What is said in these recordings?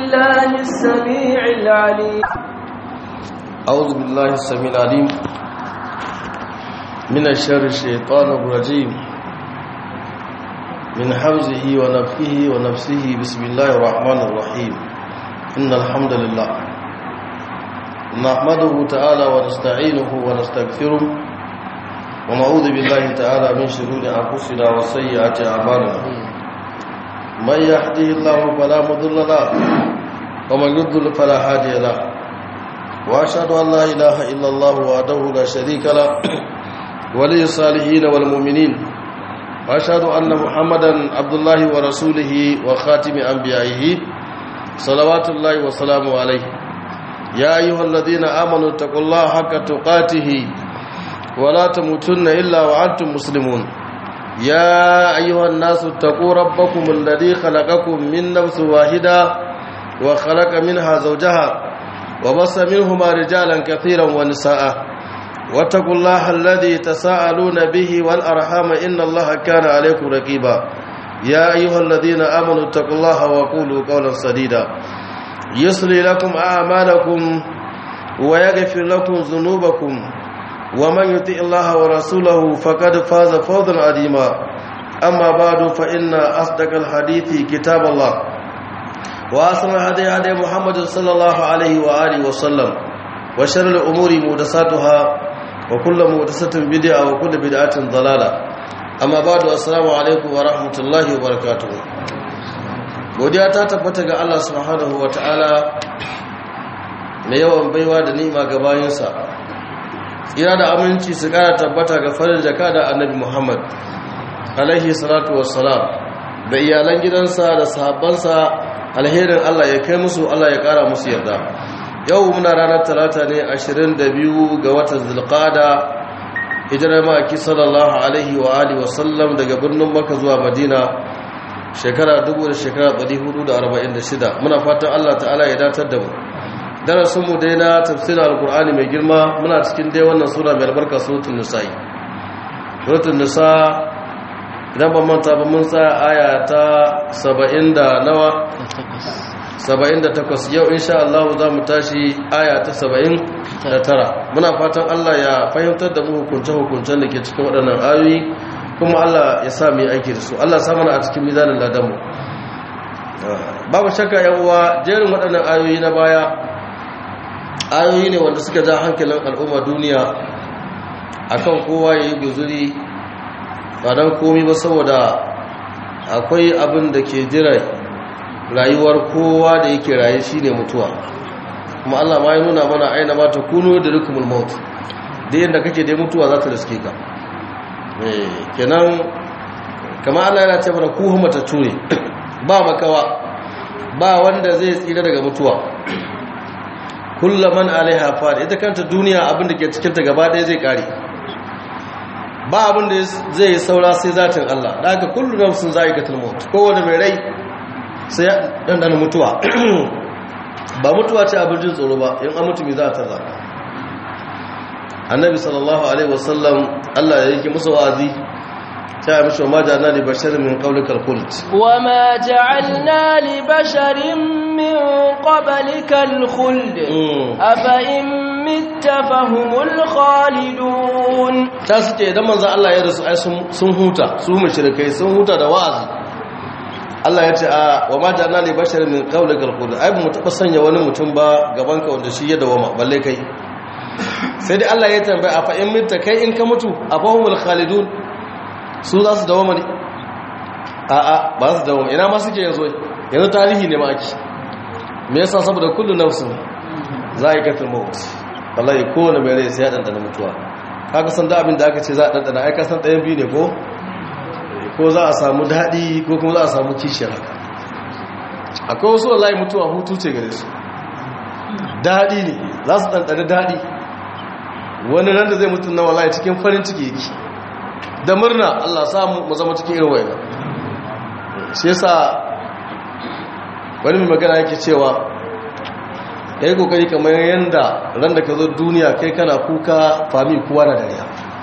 بالله السميع العليم أعوذ بالله السميع العليم من الشر الشيطان الرجيم من حمزه ونفخه ونفسه بسم الله الرحمن الرحيم إن الحمد لله نحمده تعالى ونستعينه ونستغفره ونعوذ بالله تعالى من شرور أنفسنا وسيئات أعمالنا من يهده الله فلا مضل له ومن يضلل فلا هادي له واشهد ان لا اله الا الله وحده لا شريك له ولي الصالحين والمؤمنين واشهد ان محمدا عبد الله ورسوله وخاتم انبيائه صلوات الله وسلامه عليه يا ايها الذين امنوا اتقوا الله حق تقاته ولا تموتن الا وانتم مسلمون يا ايها الناس اتقوا ربكم الذي خلقكم من نفس واحده وخلق منها زوجها وبص منهما رجالا كثيرا ونساء واتقوا الله الذي تساءلون به والأرحام إن الله كان عليكم رقيبا يا أيها الذين آمنوا اتقوا الله وقولوا قولا سديدا يصلي لكم أعمالكم ويغفر لكم ذنوبكم ومن يطع الله ورسوله فقد فاز فوزا عظيما أما بعد فإن أصدق الحديث كتاب الله وأصل هدي هدي محمد صلى الله عليه وآله وسلم وشر الأمور مهدساتها وكل مهدسة بدعة وكل بدعة ضلالة أما بعد السلام عليكم ورحمة الله وبركاته godiya ta tabbata ga Allah subhanahu wataala mai yawan baiwa da ni'ima ga bayinsa tsira da aminci su kara tabbata ga farin jaka da annabi Muhammad alaihi salatu wassalam da iyalan gidansa da sahabbansa alherin Allah ya kai musu Allah ya kara musu yarda yau muna ranar talata ne 22 ga watan zulqada hijirar maki sallallahu alaihi wa alihi wasallam daga birnin makka zuwa madina shekara 1000 shekara 446 muna fatan Allah ta'ala ya datar da mu darasin mu dai na tafsirin alqur'ani mai girma muna cikin dai wannan sura mai albarka suratul nisa suratul nisa idan ban manta ba mun tsaya aya ta saba'in da nawa saba'in da takwas yau insha Allah za mu tashi aya ta saba'in da tara muna fatan Allah ya fahimtar da mu hukunce-hukuncen da ke cikin waɗannan ayoyi kuma Allah ya sa mu yi aiki da su Allah sa mana a cikin mizanin ladanmu babu shakka yan uwa jerin waɗannan ayoyi na baya ayoyi ne wanda suka ja hankalin al'umma duniya akan kowa ya yi guzuri ba don komi ba saboda akwai abin da ke jira rayuwar kowa da yake raye shine mutuwa kuma Allah ma ya nuna mana aina ma ta kuno da rikumul maut da yadda kake dai mutuwa za ta riske ka kenan kama Allah yana ce mana kuhu mata ture ba makawa ba wanda zai tsira daga mutuwa kullaman alaiha fad ita kanta duniya abin da ke cikin ta gaba ɗaya zai kare ba abin da zai yi saura sai zatin Allah da haka kullu nafsin za'iqatul maut kowanne mai rai sai ya dandana mutuwa ba mutuwa ce abin jin tsoro ba in an mutu me za a tarza annabi sallallahu alaihi wasallam Allah ya yake musu wa'azi ta yi mishi ma ja'alna li basharin min qawlikal khuld wa ma ja'alna li basharin min qablikal khuld afa in mitta fahumul khalidun ta suke idan manzan Allah ya rasu ai sun huta su mushrikai sun huta da wa'azi Allah ya ce a wa ma ja'alna li basharin min qawlikal khuld ai mu taba sanya wani mutum ba gaban ka wanda shi ya dawama balle kai sai dai Allah ya tambaya a fa in mitta kai in ka mutu afahumul khalidun su za su dawama ne a a ba su dawama ina ma suke yanzu yanzu tarihi ne ma ake me yasa saboda kullu nafsin za'iqatul maut wallahi kowane mai rai sai ya dandana mutuwa kaga san da abin da aka ce za a dandana ai ka san ɗayan biyu ne ko ko za a samu daɗi ko kuma za a samu kishiyar haka akwai wasu wallahi mutuwa hutu ce gare su daɗi ne za su ɗanɗana daɗi wani ran da zai mutu na wallahi cikin farin ciki yake da murna Allah samu mu zama cikin irin wayan shi yasa wani mai magana yake cewa ya yi kokari kamar yadda ran da ka zo duniya kai kana kuka fami kuwa na dariya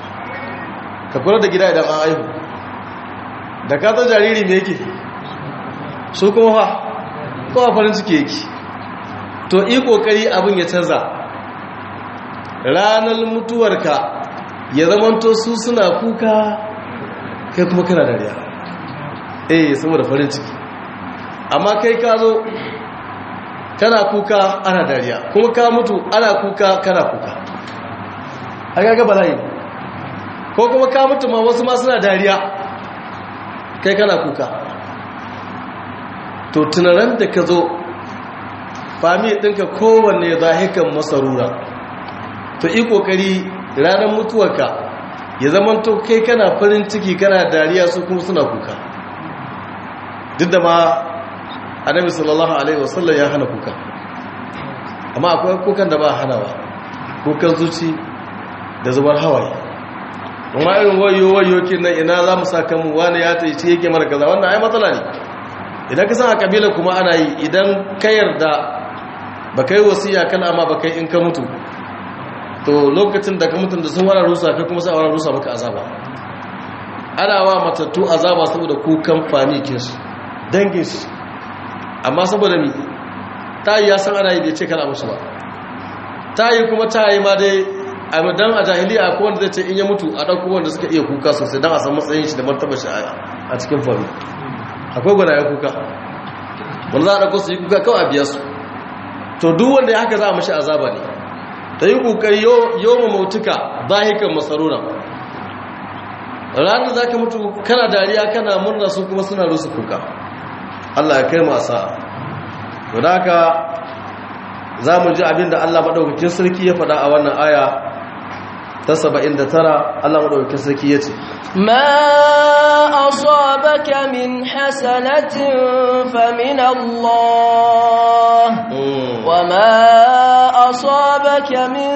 ka kula da gida idan an aihu da ka zan jariri me yake su kuma fa kowa farin ciki yake to yi kokari abin ya canza ranar mutuwarka ya zamanto su suna kuka kai kuma kana dariya eh saboda farin ciki amma kai ka zo kana kuka ana dariya kuma ka mutu ana kuka kana kuka a gaga bala'i ko kuma ka mutu ma wasu ma suna dariya kai kana kuka to tunaran da ka zo fami ɗinka kowanne zahikan masarura to yi ƙoƙari ranar mutuwarka ya zama to kai kana farin ciki kana dariya su kuma suna kuka duk da ma annabi sallallahu alaihi wasallam ya hana kuka amma akwai kukan da ba hanawa kukan zuci da zubar hawaye amma irin wayo wayo kin nan ina za mu saka mu wani ya ta ce yake mara kaza wannan ai matsala ne idan ka san a kabila kuma ana yi idan ka yarda ba kai wasiya kan amma ba kai in ka mutu to lokacin da ka mutu da sun wara rusa kai kuma sai a wara rusa maka azaba ana wa matattu azaba saboda kukan famikin su dangin su amma saboda mi ta yi ya san ana yi bai ce kana musu ba ta yi kuma ta yi ma dai dan a jahiliya ko wanda zai ce in ya mutu a ɗauko wanda suka iya kuka sosai don a san matsayin shi da martaba shi a cikin fami akwai gwada ya kuka wanda za a ɗauko su yi kuka kawai a biya su to duk wanda ya haka za a mashi azaba ne ta yi ƙoƙari yau ma mautuka zahikan masaruna ranar za ka mutu kana dariya kana murna su kuma suna rusu kuka allah ya kai masa to da haka za mu ji abin da allah maɗaukakin sarki ya faɗa a wannan aya ta saba'in da tara Allah maɗaukakin sarki ya ce ma asabaka min hasanatin famin Allah wa ma asabaka min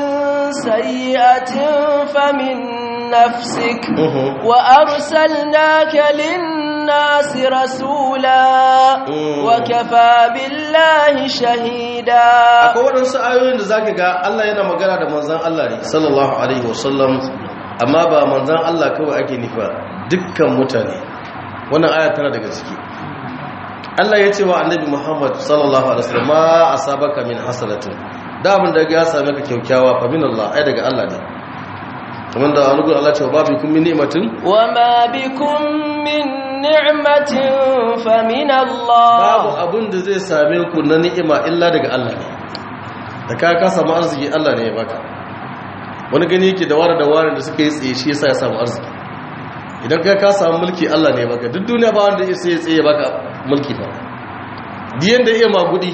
sayyi'atin famin nafsik wa arsalnaka lin-nasi rasula wa kafa billahi shahida akwai waɗansu ayoyin da zaka ga Allah yana magana da manzon Allah ne sallallahu alaihi wasallam amma ba manzan Allah kawai ake nufa dukkan mutane wannan aya tana daga ciki Allah ya ce wa annabi Muhammad sallallahu alaihi wasallam ma asabaka min hasanatin da abin da ya same ka kyaukyawa fa min Allah ai daga Allah ne kamar da wani Allah ce wa bikum min ni'matin wa ma bikum min ni'matin fa min Allah babu abin da zai same ku na ni'ima illa daga Allah ne da ka ka samu arziki Allah ne ya baka wani gani yake da ware da ware da suka yi tsaye shi yasa ya samu arziki idan kai ka samu mulki Allah ne baka duk duniya ba wanda sai ya tsaye baka mulki ba diyan da iya magudi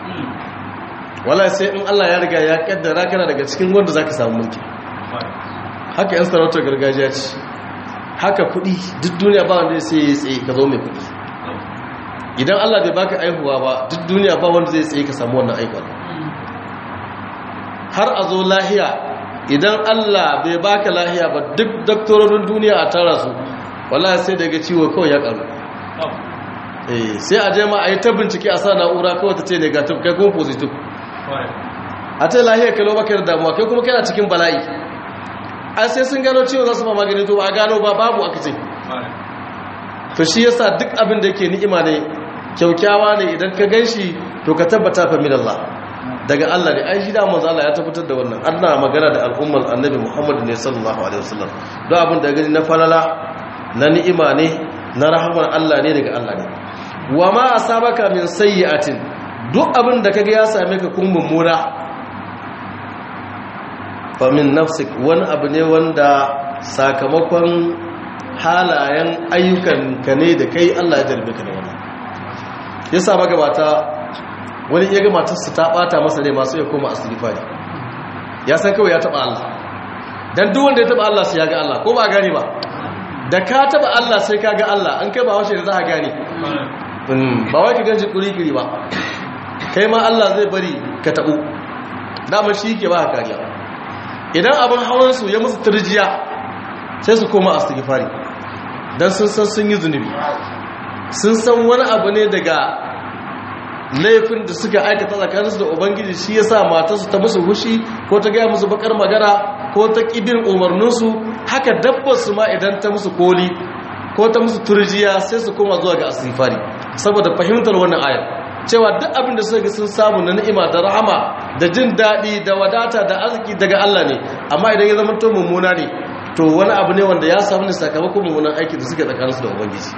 wala sai in Allah ya riga ya kaddara kana daga cikin wanda zaka samu mulki haka yan sarautar gargajiya ce haka kudi duk duniya ba wanda sai ya tsaye ka zo mai kudi idan Allah bai baka aihuwa ba duk duniya ba wanda zai tsaye ka samu wannan aihuwa har a zo lahiya idan Allah bai baka lahiya ba duk doktororin duniya a tara su wallahi sai daga ciwo kawai ya karu eh sai a je ma a yi ta bincike a sa na'ura kawai ta ce negative kai kuma positive a ta lahiya kalo baka da damuwa kai kuma kana cikin bala'i an sai sun gano ciwo za su ma magani to ba a gano ba babu aka ce to shi yasa duk abin da yake ni'ima ne kyaukyawa ne idan ka ganshi to ka tabbata fa min Allah daga Allah ne ai shi da manzo Allah ya tabbatar da wannan Allah magana da al'ummar annabi Muhammad ne sallallahu alaihi wasallam don abin da gani na falala na ni'ima ne na rahamar Allah ne daga Allah ne wa ma asabaka min sayyi'atin duk abin da kaga ya same ka kun mummuna fa min nafsik wani abu ne wanda sakamakon halayen ayyukan ka ne da kai Allah ya jarbe ka da wannan yasa magabata wani iya ga matarsa ta bata masa ne masu ya koma asirifari ya san kawai ya taba Allah dan duk wanda ya taba Allah sai ya ga Allah ko ba gani ba da ka taba Allah sai ka ga Allah an kai ba washe da za a gane ba wai ka ganshi kuri-kuri ba kai ma Allah zai bari ka tabu dama shi ke ba kariya idan abin hawansu ya musu turjiya sai su koma asirifari dan sun san sun yi zunubi sun san wani abu ne daga laifin da suka aikata tsakaninsu da ubangiji shi ya sa matarsu ta musu hushi ko ta gaya musu bakar magana ko ta ƙibin umarninsu haka dabbarsu ma idan ta musu koli ko ta musu turjiya sai su koma zuwa ga asifari saboda fahimtar wannan ayar cewa duk abin da suka sun samu na ni'ima da rahama da jin daɗi da wadata da arziki daga Allah ne amma idan ya zama to mummuna ne to wani abu ne wanda ya samu ne sakamakon mummunan aiki da suke tsakaninsu da ubangiji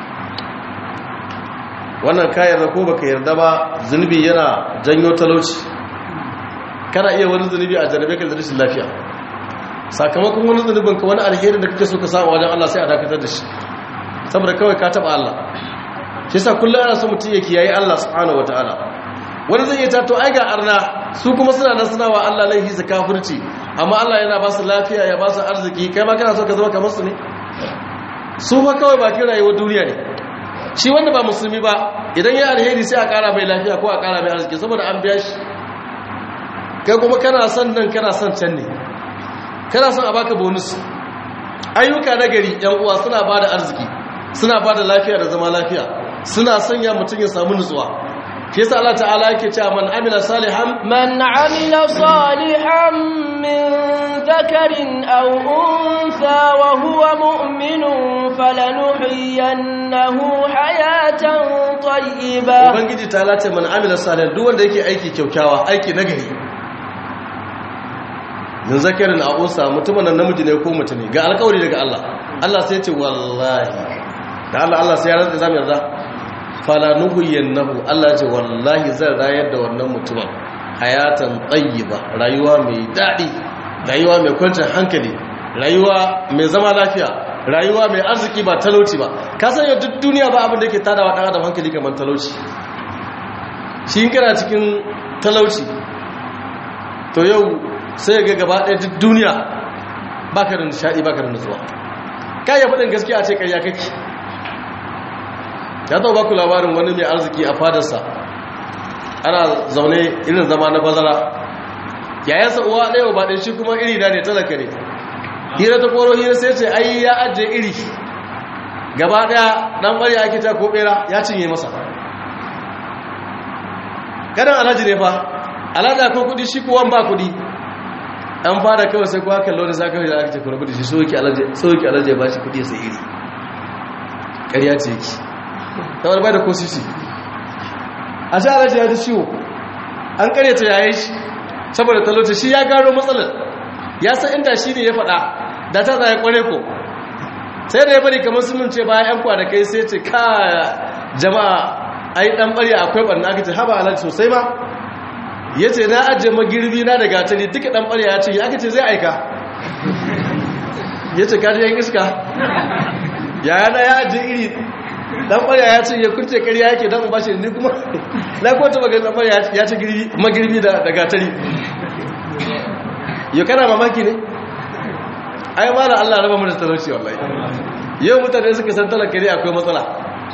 wannan ka yarda ko baka yarda ba zunubi yana janyo talauci kana iya wani zunubi a jarabe ka da rashin lafiya sakamakon wani zunubin ka wani alherin da kake so ka samu wajen Allah sai a dakatar da shi saboda kawai ka taba Allah shi yasa kullum ana so mutum ya kiyaye Allah subhanahu wataala wani zai iya tato ai ga arna su kuma suna nan suna wa Allah laifi su kafirci amma Allah yana ba su lafiya ya ba su arziki kai ma kana so ka zama kamar su ne su ma kawai bakin rayuwar duniya ne shi wanda ba musulmi ba idan ya alheri sai a kara mai lafiya ko a kara mai arziki saboda an biya shi kai kuma kana son nan kana son can ne kana son a baka bonus ayyuka na gari yan uwa suna ba da arziki suna ba da lafiya da zama lafiya suna sanya mutum ya samu nutsuwa shi yasa Allah ta'ala yake cewa man amila salihan من عمل صالحا من ذكر أو أنثى وهو مؤمن فلنحيينه حياة طيبة ubangiji ta lati man amila salihan duk wanda yake aiki kyaukyawa aiki nagari min zakarin a unsa mutumin nan namiji ne ko mutum ne ga alƙawari daga Allah Allah sai ya ce wallahi da Allah Allah sai ya rantsa zamu yarda fala nuhyiyannahu Allah ya ce wallahi zan rayar da wannan mutumin hayatan tayyiba rayuwa mai dadi rayuwa mai kwanciyar hankali rayuwa mai zama lafiya rayuwa mai arziki ba talauci ba ka san yau duk duniya ba abin da yake tadawa dan adam hankali kamar talauci shi in kana cikin talauci to yau sai ga gaba ɗaya duk duniya baka da nishadi baka da nutsuwa kai ya faɗin gaskiya a ce ƙarya kake ya zo baku labarin wani mai arziki a fadarsa ana zaune irin zama na bazara yayansa uwa ɗaya ba ɗaya shi kuma iri da ne talaka ne hira ta koro hira sai ce ai ya ajiye iri gaba ɗaya ɗan ɓarya ake ta ko ɓera ya cinye masa ganin alhaji ne fa alhaji akwai kuɗi shi kuwan ba kuɗi an fara kawai sai kuwa kallo da sakawa da aka ce kuma kuɗi shi soke alhaji ya ba shi kuɗi sai iri ƙarya ce yake kamar bai da ko sisi a sha alaji ya ji ciwo an karyata yayin shi saboda talauta shi ya gano matsalar ya san inda shi ne ya faɗa da ta zai kware ko sai da ya bari kamar sun ce bayan yan kwanakai sai ce ka jama'a ai dan bari akwai barna aka ce haba alaji sosai ma ya ce na ajiye magirbi na da gatari duka dan bari ya ce ya aka ce zai aika ya ce kaji yan iska yayana ya ajiye iri dan ƙwarya ya ce ya kunce ƙarya yake dan ba shi ne kuma na kwanta magana dan ƙwarya ya ce magirbi da gatari ya kana mamaki ne ai ma da Allah raba mu da talauci wallahi yau mutane suka san talaka ne akwai matsala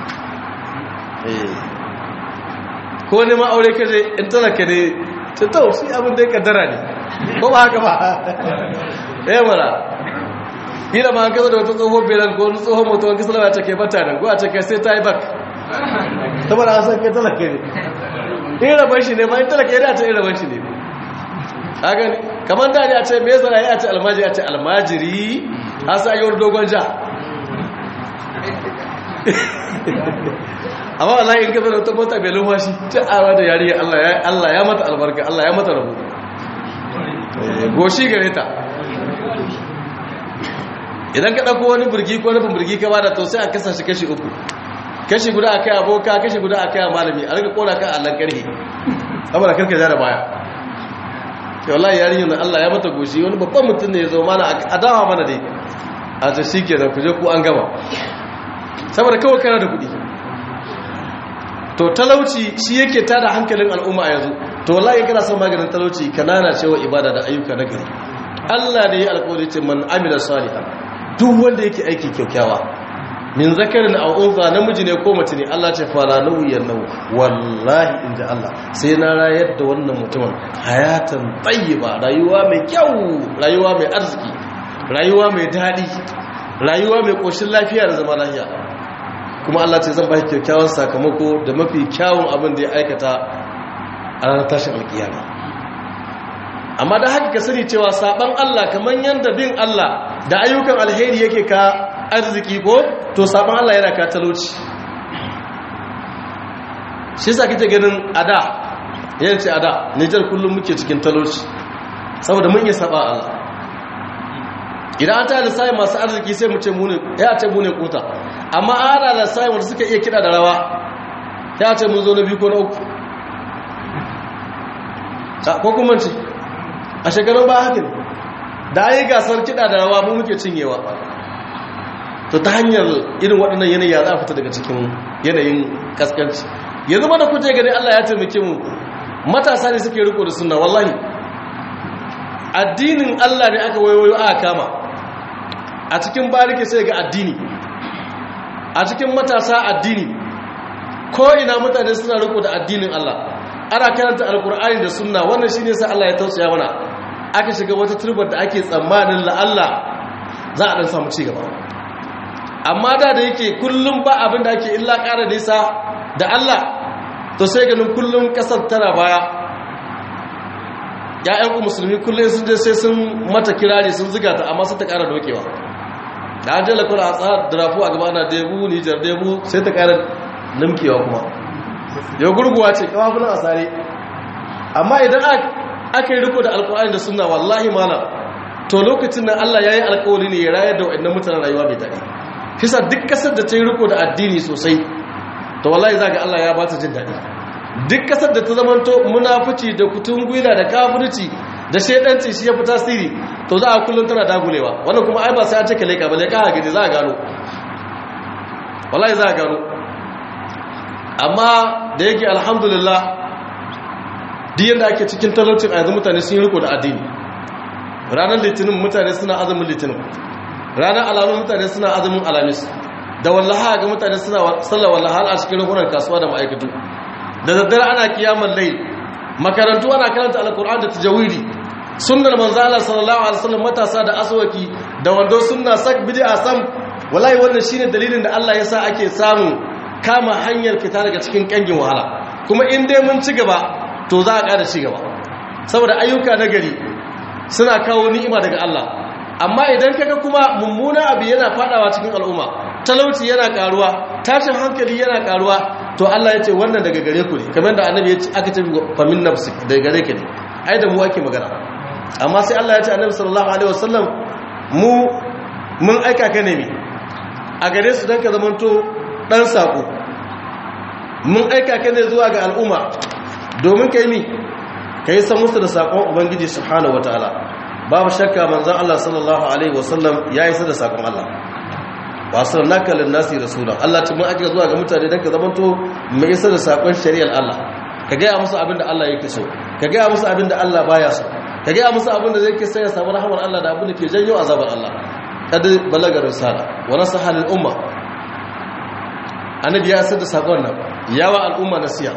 ko ne ma aure kaje in talaka ne ta tau shi abin da ya kaddara ne ko ba haka ba eh mara kila ma kaza da wata tsohon belan ko wani tsohon mutuwan kisla ya ce kai bata nan ko a ce kai sai ta yi bak saboda an san kai talaka ne in rabar shi ne ma in talaka ya ce in rabar shi ne a gani kamar da ne a ce me zara ya ce almajiri a ce almajiri a sa yi wani dogon ja amma wallahi in kaza da wata mota bai lumfashi ta awa da yari Allah ya mata albarka Allah ya mata rabu goshi gare ta idan ka ɗauko wani birgi ko nufin birgi ka bada to sai a kasa shi kashi uku kashi guda a kai aboka kashi guda a kai malami a rika kora kan allon ƙarfi saboda karka ja da baya ke wallahi yarinyar da allah ya mata goshi wani babban mutum ne ya zo mana a dawa mana dai a ta shi ke da kuje ku an gama saboda kawai kana da kuɗi to talauci shi yake tada hankalin al'umma a yanzu to wallahi kana son maganin talauci kanana cewa ibada da ayyuka na gari Allah da ya alƙawari ce man amila salihan duk wanda yake aiki kyaukyawa min zakarin aw unsa namiji ne ko mace ne Allah ce fara nauyin nau wallahi inda Allah sai na rayar da wannan mutumin hayatan tayyiba rayuwa mai kyau rayuwa mai arziki rayuwa mai dadi rayuwa mai koshin lafiya da zama lafiya kuma Allah ce zan ba shi kyakkyawan sakamako da mafi kyawun abin da ya aikata a ranar tashin alkiyama amma da haka ka sani cewa saban Allah kamar yadda bin Allah da ayyukan alheri yake ka arziki ko to saban Allah yana ka talauci shi sa kake ganin ada yanci ada Nijar kullum muke cikin talauci saboda mun iya saba Allah idan an tare da sai masu arziki sai mu ce mu ne ya ce mu ne kota amma ana da sai wanda suka iya kida da rawa ya ce mun zo na biyu ko na uku ko kuma ce a shekarun ba haka ne da ayi gasar kida da rawa mu muke cinyewa to ta hanyar irin waɗannan yanayi ya za a fita daga cikin yanayin kaskanci yanzu mana kuje gani Allah ya taimake mu matasa ne suke riko da sunna wallahi addinin Allah ne aka wayoyo aka kama a cikin bariki sai ga addini a cikin matasa addini ko ina mutane suna riko da addinin Allah ana karanta alkur'ani da sunna wannan shine sai Allah ya tausaya mana aka shiga wata turbar da ake tsammanin la Allah za a dan samu ci gaba amma da da yake kullum ba abin da ake illa ƙara nisa da Allah to sai ganin kullum kasar tana baya ya'yan ku musulmi kullum sun je sai sun mata kirari sun ziga ta amma sai ta ƙara dokewa da an jala kula a tsara drafu a gaba na debu nijar debu sai ta ƙara nimkewa kuma yau gurguwa ce kawafunan asare amma idan aka yi riko da alkawari da suna wallahi mana to lokacin nan allah ya yi alkawari ne ya rayar da waɗannan mutanen rayuwa mai daɗi kisa duk ƙasar da ta yi riko da addini sosai to wallahi za ga allah ya ba ta jin daɗi duk ƙasar da ta zamanto munafuci da kutun gwila da kafirci da shaidanci shi ya fi tasiri to za a kullum tana dagulewa wannan kuma ai ba sai an cika leka ba leka a gani za a gano wallahi za a gano amma da yake alhamdulillah diyan da ake cikin talaucin a yanzu mutane sun yi riko da addini ranar litinin mutane suna azumin litinin ranar alamun mutane suna azumin alamis da wallaha ga mutane suna sallar wallaha a cikin rukunan kasuwa da ma'aikatu da daddare ana kiyamar lai makarantu ana karanta alkur'an da tajawidi sunnar manzo Allah sallallahu alaihi wasallam matasa da aswaki da wando sunna sak bid'a sam wallahi wannan shine dalilin da Allah yasa ake samu kama hanyar fita daga cikin kangin wahala kuma in dai mun ci gaba to za a ƙara ci gaba saboda ayyuka na gari suna kawo ni'ima daga Allah amma idan kaga kuma mummuna abu yana fadawa cikin al'umma talauci yana karuwa tashin hankali yana karuwa to Allah ya ce wannan daga gare ku ne kamar da annabi ya ce aka ce famin nafsik daga gare ka ne ai da mu ake magana amma sai Allah ya ce annabi sallallahu alaihi wasallam mu mun aika ka ne mi a gare su dan ka zamanto dan sako mun aika ka ne zuwa ga al'umma domin kai mi kai san musu da sakon ubangiji subhanahu wataala babu shakka manzon Allah sallallahu alaihi wasallam ya isa da sakon Allah wasu naka linnasi rasulan Allah ta mun ake zuwa ga mutane don ka zamanto mai isa da sakon shari'ar Allah ka gaya musu abin da Allah yake so ka gaya musu abin da Allah baya so ka gaya musu abin da zai ke sai ya samu rahamar Allah da abin da ke janyo azabar Allah kad balagar risala wa nasaha lil umma annabi ya sada sakon nan yawa al'umma nasiya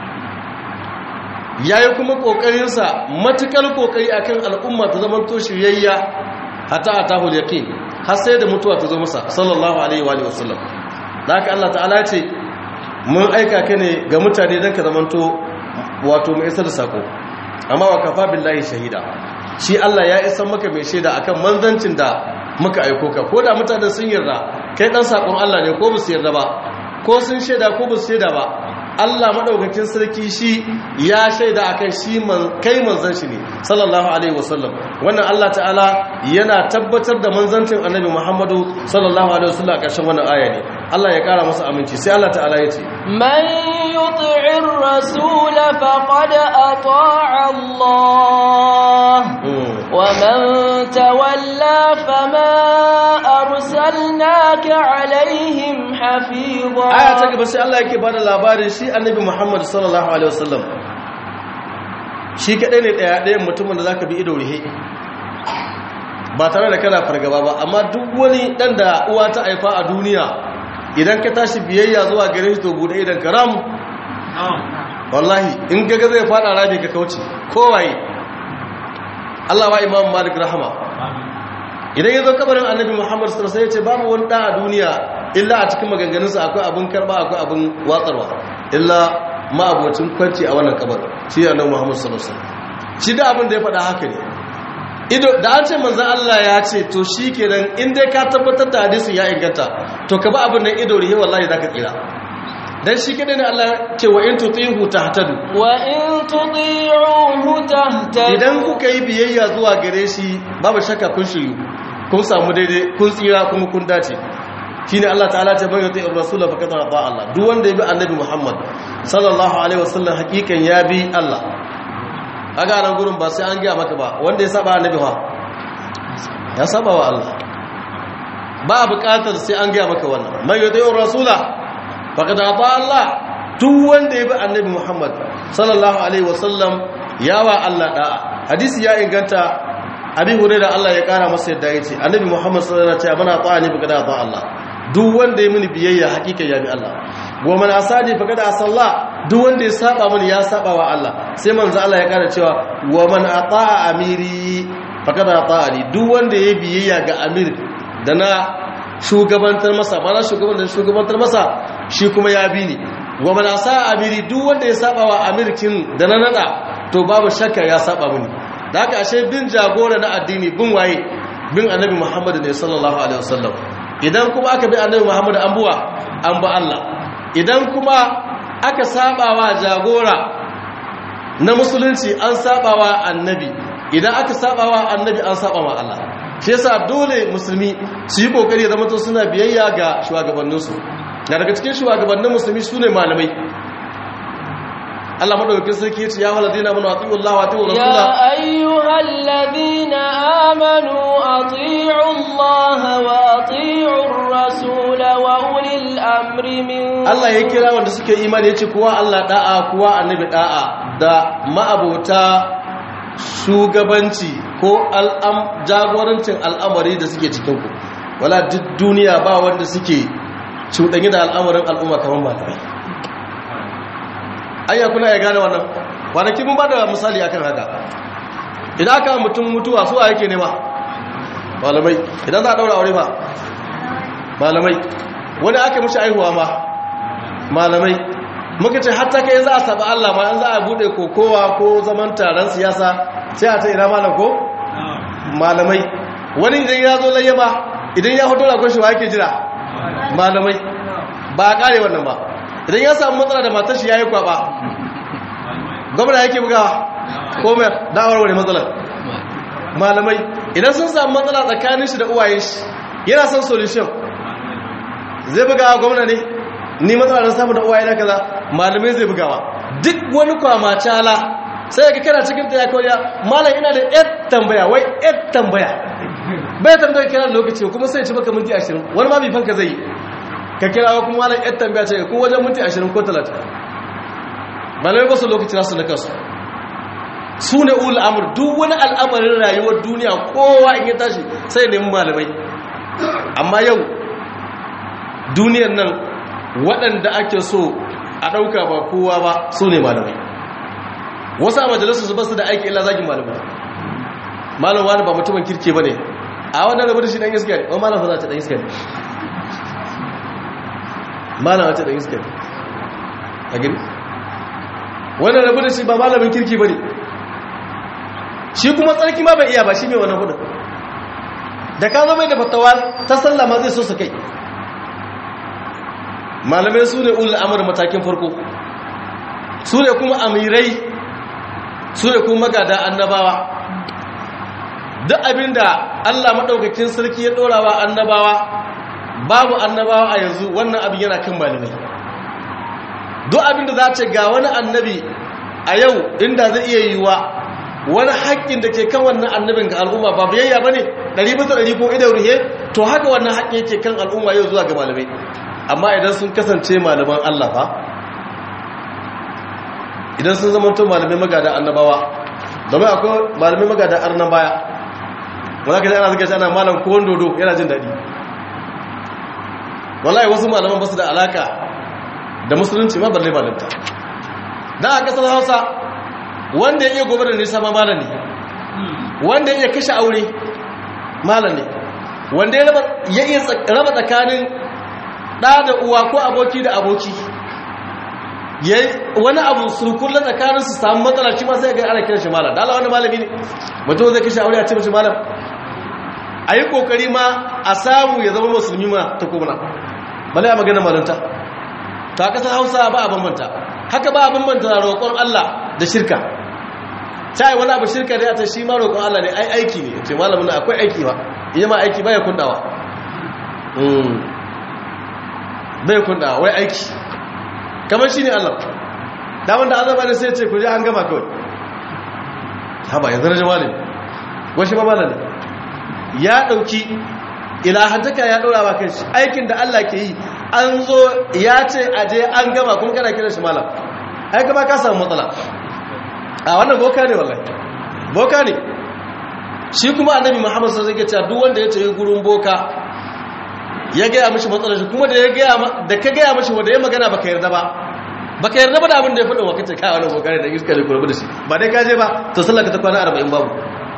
yayi kuma kokarin sa matukar kokari akan al'umma ta zamanto shiryayya hatta atahul yaqin har sai da mutuwa ta zo masa sallallahu alaihi wa sallam da haka Allah ta'ala ce mun aika ka ne ga mutane don ka zamanto wato mai isar da sako amma wa kafa billahi shahida shi Allah ya isa maka mai shaida akan manzancin da muka aiko ka ko da mutanen sun yarda kai dan sakon Allah ne ko ba su yarda ba ko sun shaida ko ba su shaida ba Allah madaukakin sarki shi ya shaida akan shi kai manzan shi ne sallallahu alaihi wasallam wannan Allah ta'ala yana tabbatar da manzancin annabi Muhammadu sallallahu alaihi wasallam a ƙarshen wannan aya ne Allah ya ƙara masa aminci sai Allah ta'ala ya ce man yuti'ir rasul faqad ata'a Allah wa man tawalla fama arsalnaka alaihim hafiza aya ta gaba sai Allah yake bada labarin shi annabi Muhammad sallallahu alaihi wasallam shi kadai ne daya dayan mutumin da zaka bi ido rihe ba tare da kana fargaba ba amma duk wani dan da uwa ta haifa a duniya idan ka tashi biyayya zuwa gare shi to bude idan karam wallahi in gaga zai fada rami ka kauce kowaye Allah wa Imam Malik rahama idan ya zo kabarin annabi Muhammad sallallahu alaihi wasallam ya ce babu wani da a duniya illa a cikin maganganunsa akwai abin karba akwai abin watsarwa illa ma'abocin kwanci a wannan kabar shi annabi Muhammad sallallahu alaihi wasallam shi da abin da ya faɗa haka ne ido da an ce manzon Allah ya ce to shikenan in dai ka tabbatar da hadisin ya inganta to ka ba abin nan ido rihe wallahi zaka tsira dan shi kadai ne Allah ce wa in tutihu tahtadu wa in tuti'uhu tahtadu idan kuka yi biyayya zuwa gare shi babu shakka kun shiryu kun samu daidai kun tsira kuma kun dace shine Allah ta'ala ta bayyana ta rasul fa kada ta Allah duk wanda ya bi annabi Muhammad sallallahu alaihi wasallam hakikan ya bi Allah aga nan gurin ba sai an ga maka ba wanda ya saba annabi fa ya saba wa Allah ba buƙatar sai an ga maka wannan man yuti rasula fa kada ta Allah duk wanda ya bi annabi Muhammad sallallahu alaihi wasallam yawa Allah da'a hadisi ya inganta abi hurairah Allah ya kara masa yadda yace annabi Muhammad sallallahu alaihi wasallam ya ce mana ta'ani fa kada ta Allah duk wanda ya mini biyayya hakika ya bi Allah wa man asani fa kada asalla duk wanda ya saba mini ya saba wa Allah sai manzo Allah ya kara cewa wa man ata'a amiri fa kada ata'ani duk wanda ya biyayya ga amir da na shugabantar masa mana shugabantar shugabantar masa shi kuma ya bi ni wa man asa amiri duk wanda ya saba wa amirkin da na nada to babu shakka ya saba mini da haka ashe bin jagora na addini bin waye bin annabi Muhammad ne sallallahu alaihi wasallam idan kuma aka bi annabi Muhammad an buwa an ba Allah idan kuma aka sabawa jagora na musulunci an sabawa annabi idan aka sabawa annabi an sabawa Allah shi yasa dole musulmi su yi kokari ya zama to suna biyayya ga shugabanninsu na daga cikin shugabannin musulmi sune malamai Allah madaukakin sarki yace ya waladina amanu atiu Allah wa atiu rasula يا أيها الذين آمنوا أطيعوا الله وأطيعوا الرسول وأولي الأمر منكم Allah ya kira wanda suke imani yace kuwa Allah da'a kuwa annabi da'a da ma'abota shugabanci ko al'am jagorancin al'amari da suke cikin ku wala duk duniya ba wanda suke cuɗanye da al'amarin al'umma kamar malamai ayya kuna ya gane wannan kwanaki mun ba da misali akan haka idan aka mutum mutuwa su a yake nema malamai idan za a daura aure ba malamai wani aka mishi aihuwa ma malamai muka ce hatta kai za a saba Allah ma an za a bude kokowa ko zaman taron siyasa sai a ta ina malam ko malamai wani idan ya zo laye ba idan ya hoto da kwashi wa yake jira malamai ba a kare wannan ba idan ya samu matsala da matar shi ya yi kwaba gwamna yake bugawa ko mai da'awar wani matsalar malamai idan sun samu matsala tsakanin shi da uwayen shi yana son solution zai bugawa gwamna ne ni matsala don samu da uwaye na kaza malamai zai bugawa duk wani kwama cala sai ka kana cikin ta ya kawai malam ina da yar tambaya wai yar tambaya bai tambaya kira lokaci kuma sai ci baka minti ashirin wani ma fanka zai yi ka kira kuma malam yar tambaya ce ko wajen minti ashirin ko talatin malamai ba su lokaci nasu na kansu su ne ul amur duk wani al'amarin rayuwar duniya kowa in ya tashi sai nemi malamai amma yau duniyar nan waɗanda ake so a ɗauka ba kowa ba su ne malamai wasu a majalisar su basu da aiki illa zagin malamai malam wani ba mutumin kirke ba ne a wannan rabu da shi ɗan iska ne wani malam fa za ta ɗan iska ne malam wata ɗan iska ne a gani wannan rabu da shi ba malamin kirki ba ne shi kuma tsarki ma bai iya ba shi mai wannan hudun da ka zama da fatawa ta sallama zai so su kai malamai su ne ulul amur matakin farko su ne kuma amirai su ne kuma magada annabawa duk abinda Allah maɗaukakin sarki ya ɗorawa annabawa babu annabawa a yanzu wannan abin yana kan malamai duk abinda za ce ga wani annabi a yau inda zai iya yiwuwa wani haƙƙin da ke kan wannan annabin ga al'umma ba biyayya ba ne ɗari bisa ɗari ko idan ruhe to haka wannan haƙƙin yake kan al'umma yau zuwa ga malamai amma idan sun kasance malaman Allah fa idan sun zama tun malamai magada annabawa domin akwai malamai magada arnan baya wanda ka ji ana zaka ana malam ko dodo yana jin daɗi wallahi wasu malaman ba su da alaka da musulunci ma balle malamta dan a kasar Hausa wanda ya iya gobe da nisa ma malam ne wanda ya iya kashe aure malam ne wanda ya iya raba tsakanin ɗa da uwa ko aboki da aboki wani abu surkulla tsakanin su samu matsala shi ma sai ga ana kiran shi malam da Allah wani malami ne mutum zai kashe aure a ce mace malam a yi kokari ma a samu ya zama musulmi ma ta kuma bala ya magana malanta ta kasar hausa ba a bambanta haka ba a bambanta roƙon Allah da shirka ta yi wani abu shirka ne a ta shi ma roƙon Allah ne ai aiki ne ce malamin akwai aiki ba iya ma aiki baya kundawa bai kundawa wai aiki kamar shi ne Allah damar da azaba ne sai ce ku je an gama kawai haba yanzu na jama'a ne wasu mamala ne ya ɗauki ilahantaka ya ɗora ba kai shi aikin da Allah ke yi an zo ya ce aje an gama kuma kana kiran shi malam ai gaba ka samu matsala a wannan boka ne wallahi boka ne shi kuma annabi muhammad sallallahu alaihi wasallam duk wanda ya tafi gurin boka ya gaya mishi matsalar shi kuma da ya gaya da ka gaya mishi wanda ya magana baka yarda ba baka yarda ba da abin da ya faɗa wa kace kai wannan boka ne da iska ne kurbu da shi ba dai ka je ba to sallaka ta kwana 40 babu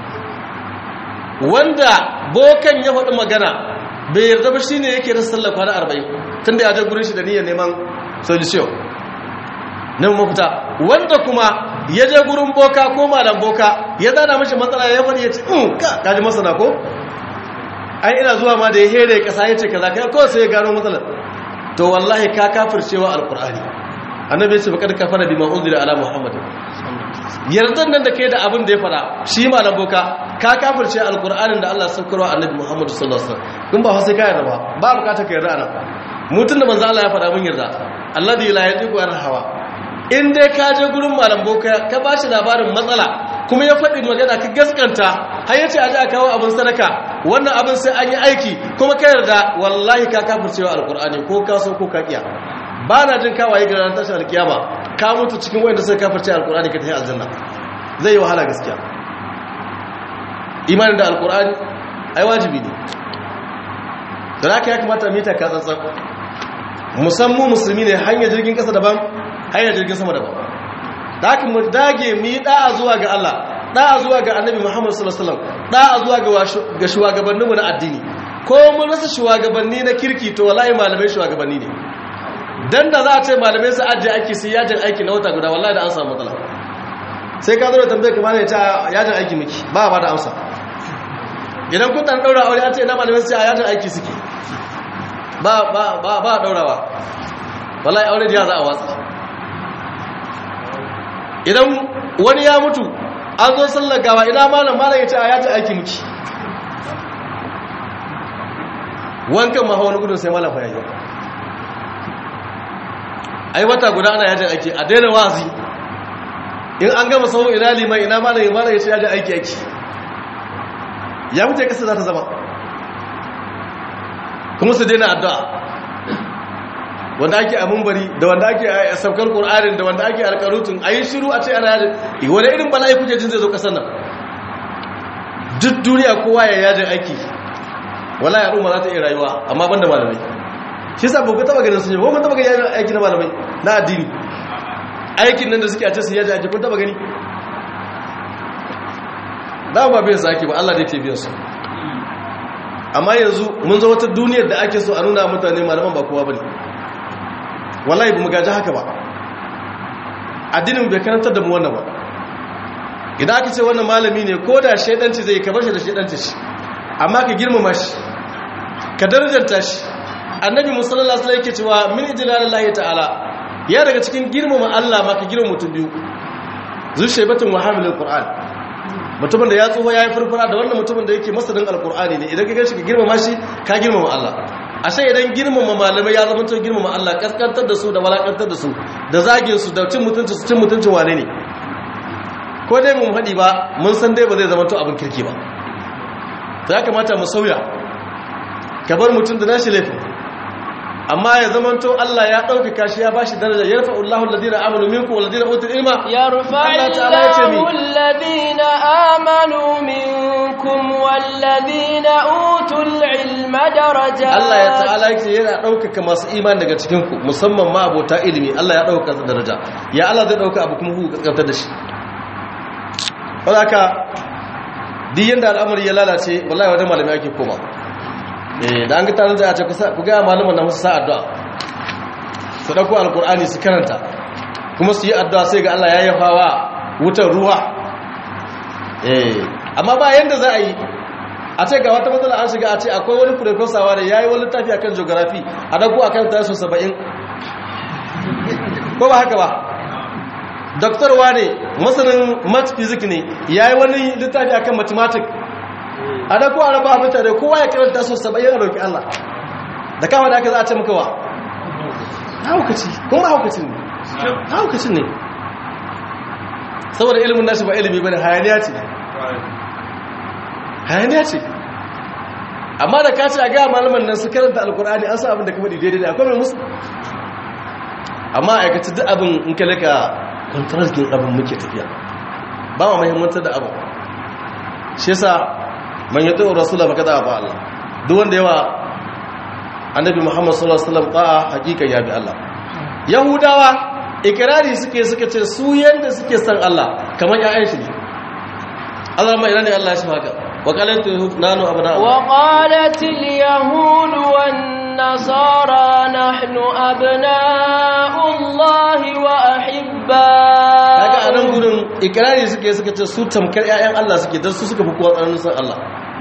wanda bokan ya faɗi magana bai yarda ba shine yake rasa sallar kwana 40 tunda ya je gurin shi da niyyar neman solution nan mafita wanda kuma ya je gurin boka ko malam boka ya zana mashi matsala ya faɗi ya ce in ka kaji masana ko ai ina zuwa ma da ya here kasa ya ce kaza kai ko sai ya gano matsalar to wallahi ka kafircewa alqur'ani annabi ya ce faqad kafara bima unzila ala muhammad yardan nan da kai da abin da ya fada shi malam boka ka kafirce alqur'anin da Allah saukarwa annabi muhammad sallallahu alaihi wasallam kun ba sai ka yarda ba ba bukata ka yarda ana mutun da manzo Allah ya fada mun yarda alladhi la yadiku an hawa in dai ka je gurin malam boka ka ba shi labarin matsala kuma ya faɗi magana ka gaskanta har yace a ji a kawo abin sadaka wannan abin sai an yi aiki kuma ka yarda wallahi ka kafircewa alqur'ani ko ka so ko ka kiya ba na jin kawaye ga ranar tashin alkiyama ka mutu cikin wanda suka kafirce alqur'ani ka tafi aljanna zai yi wahala gaskiya imanin da alqur'ani ai wajibi ne da haka ya kamata mita ka tsantsan musamman musulmi ne hanyar jirgin kasa daban hanyar jirgin sama daban da haka mu dage mu yi da'a zuwa ga Allah da'a zuwa ga annabi Muhammad sallallahu alaihi wasallam da'a zuwa ga ga shugabanninmu na addini ko mun rasa shugabanni na kirki to wallahi malamai shugabanni ne dan da za a ce malamai su ajiye aiki sai yajin aiki na wata guda wallahi da an samu matsala sai ka zo da tambayar kamar ya ce yajin aiki miki ba ba da amsa idan kun dan daura aure an ce ina malamai su ce a yajin aiki suke ba ba ba ba daurawa wallahi aure da za a watsa idan wani ya mutu an zo sallar gawa ina malam malam ya ce a yajin aiki miki wankan ma wani gudun sai malam fa yayi ai wata guda ana yajin aiki a daina wazi in an gama sau ina liman ina malam ya malam ya ce yajin aiki aiki ya mutu ya kasa za ta zama kuma su daina addu'a wanda ake a mumbari da wanda ake a saukar ƙur'anin da wanda ake alƙarutun a yi shiru a ce ana yajin wani irin bala'i kuke jin zai zo ƙasar nan duk duniya kowa ya yajin aiki wala ya ɗuma za ta iya rayuwa amma ban da malamai shi sa buku taba ganin sun yi kun taba gani yajin aiki na malamai na addini aikin nan da suke a ce su yajin aiki kun taba gani da ba biyan su ake ba Allah da ke biyan su amma yanzu mun zo wata duniyar da ake so a nuna mutane malaman ba kowa bane wallahi ba mu gaji haka ba addinin bai karantar da mu wannan ba idan aka ce wannan malami ne ko da shaidanci zai kabar shi da shaidanci shi amma ka girmama shi ka darajanta shi annabi musallala sallallahu yake cewa min ijlalillahi ta'ala ya daga cikin girmama Allah ma ka girmama mutum biyu zushaybatun wa hamilul qur'an mutumin da ya tsoho yayi furfura da wannan mutumin da yake masanin alqur'ani ne idan ka gashi ka girmama shi ka girmama Allah ashe idan girmama malamai ya zama to girmama Allah kaskantar da su da walakantar da su da zagin su da cin mutunci su cin mutuncin wane ne ko dai mun faɗi ba mun san dai ba zai zama to abin kirki ba ya kamata mu sauya ka bar mutum da nashi laifin amma ya zamanto Allah ya ɗaukaka shi ya bashi daraja ya rufa Allah alladhina amanu minkum walladhina utul ilma ya rufa Allahu alladhina amanu minkum walladhina utul ilma daraja Allah ya ta'ala yake yana ɗaukaka masu imani daga cikin ku musamman ma abota ilimi Allah ya ɗaukaka daraja ya Allah zai ɗauka abu kuma ku kaskantar da shi wadaka duk yanda al'amari ya lalace wallahi wajen malami ake koma da an ga tarin da a ce ku gaya malaman na musu sa addu'a su ɗauko alkur'ani su karanta kuma su yi addu'a sai ga Allah ya yi hawa wutar ruwa amma ba yadda za a yi a ce ga wata matsala an shiga a ce akwai wani profesawa da ya yi wani littafi akan geography a ɗauko a kan tashi saba'in ko ba haka ba doktorwa ne masanin math physics ne ya yi wani littafi akan mathematics a da kowa na ba mutane kowa ya karanta su saba'in a roƙi Allah da kama da aka za a ce maka wa haukaci kuma haukacin ne haukacin ne saboda ilimin nashi ba ilimi ba ne hayaniya ce hayaniya ce amma da ka ce a gaya malaman nan su karanta alkur'ani an sa abin da ka faɗi daidai da akwai mai musu amma aikaci duk abin in ka laka kwantaraskin abin muke tafiya ba ma mahimmantar da abin shi yasa man yi tsohon rasula baka da ba Allah duk wanda yawa annabi muhammad sallallahu alaihi wasallam ta'a hakikan ya bi Allah yahudawa ikirari suke suka ce su yanda suke san Allah kamar ƴaƴan shi ne Allah mai ina ne Allah ya shi haka wa qalat nanu abna وقالت اليهود والنصارى نحن أبناء الله kaga وأحباؤه anan gurin ikirari suke suka ce su tamkar ƴaƴan Allah suke dan su suka fi kowa tsananin san Allah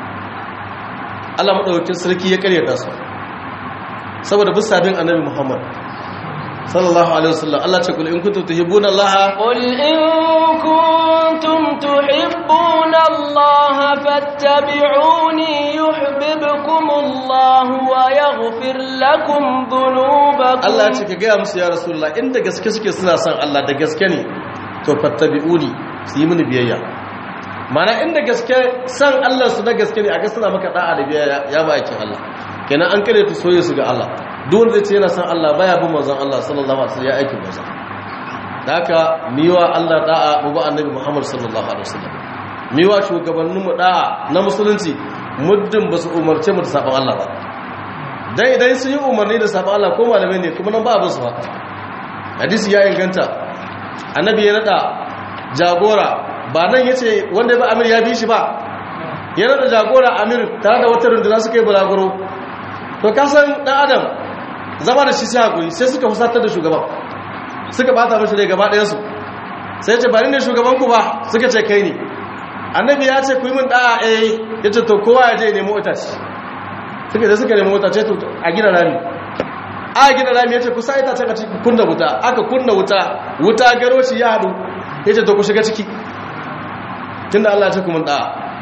Allah madaukakin sarki ya karyata su saboda bisabin annabi Muhammad sallallahu alaihi wasallam Allah ce kul in kuntum tuhibbuna Allah قل إن كنتم تحبون الله فاتبعوني يحببكم الله ويغفر لكم ذنوبكم Allah ce ka gaya musu ya rasulullah inda gaske suke suna son Allah da gaske ne to fattabi'uni su yi mini biyayya mana inda gaske san Allah su na gaske ne aka suna maka da'a da biyayya ya ba aikin Allah kenan an kare ta soye su ga Allah duk wanda zai ce yana son Allah baya bin manzon Allah sallallahu alaihi wasallam ya aikin manzon da haka miwa Allah da'a mu ba annabi Muhammad sallallahu alaihi wasallam miwa shugabannin mu da'a na musulunci muddin ba su umarce mu da sabon Allah ba dan idan sun yi umarni da sabon Allah ko malamai ne kuma nan ba abin su ba hadisi ya inganta annabi ya nada jagora ba nan yace wanda ya ba amir ya bi shi ba ya nada jagora amir tare da wata runduna suka yi bulaguro to ka san dan adam zama da shi sai hakuri sai suka fusatar da shugaban suka bata mashi rai gaba ɗayan su sai ya ce ba ni ne shugaban ku ba suka ce kai ne annabi ya ce ku yi min da'a eh yace to kowa ya je nemo itace suka da suka nemi wuta ce to a gina rami a gina rami ya ce kusa ita ce ka ciki kunna wuta aka kunna wuta wuta garo shi ya haɗu ya ce to ku shiga ciki tun da Allah ya ce kuma ɗa